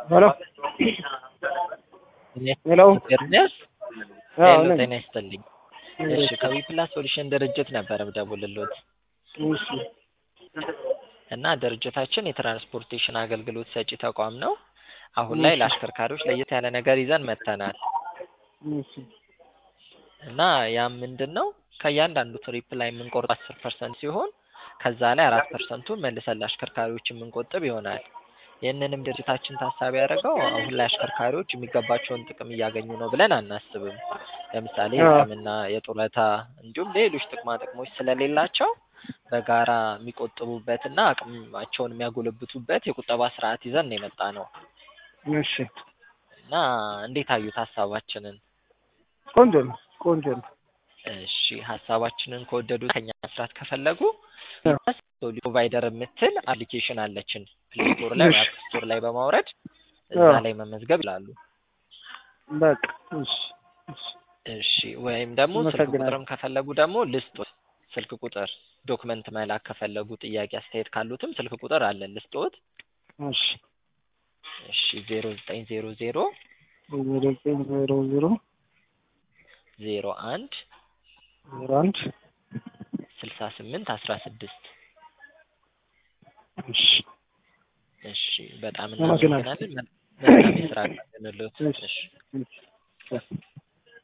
ሄሎ ሄሎ ኤርሚያስ አዎ ሄሎ ነኝ። ጤና ይስጥልኝ። እሺ ከዊፕላስ ሶሉሽን ድርጅት ነበር ምደውልልዎት እሺ እና ድርጅታችን የትራንስፖርቴሽን አገልግሎት ሰጪ ተቋም ነው። አሁን ላይ ለአሽከርካሪዎች ለየት ያለ ነገር ይዘን መጥተናል እሺ እና ያም ምንድን ነው ከእያንዳንዱ ትሪፕ ላይ የምንቆርጥ አስር ፐርሰንት ሲሆን ከዛ ላይ አራት ፐርሰንቱን መልሰን ለአሽከርካሪዎች የምንቆጥብ ይሆናል። ይህንንም ድርጅታችን ታሳቢ ያደረገው አሁን ላይ አሽከርካሪዎች የሚገባቸውን ጥቅም እያገኙ ነው ብለን አናስብም። ለምሳሌ አዎ። ሕክምና፣ የጡረታ እንዲሁም ሌሎች ጥቅማ ጥቅሞች ስለሌላቸው በጋራ የሚቆጥቡበትና አቅማቸውን የሚያጎለብቱበት የቁጠባ ስርዓት ይዘን ነው የመጣ ነው እሺ እና እንዴት አዩት ሀሳባችንን? ቆንጆ ነው ቆንጆ ነው። እሺ ሀሳባችንን ከወደዱ ከኛ መስራት ከፈለጉ አዎ። ፕሮቫይደር የምትል አፕሊኬሽን አለችን ፕሌይ ስቶር ላይ እሺ። አፕ ስቶር ላይ በማውረድ እዛ አዎ። ላይ መመዝገብ ይላሉ። በቃ እሺ እሺ እሺ ወይም ደግሞ ስልክ አመሰግናለሁ። ቁጥርም ከፈለጉ ደግሞ ልስጦት ስልክ ቁጥር ዶክመንት መላክ ከፈለጉ ጥያቄ አስተያየት ካሉትም ስልክ ቁጥር አለን ልስጦት። እሺ እሺ ዜሮ ዘጠኝ ዜሮ ዜሮ ዜሮ ዘጠኝ ዜሮ ዜሮ ዜሮ አንድ ዜሮ አንድ ስልሳ ስምንት አስራ ስድስት እሺ እሺ በጣም አመሰግናለሁ። እናመሰግናለን። መልካም የስራ ቀን ይሁንልዎት። እሺ እሺ እሺ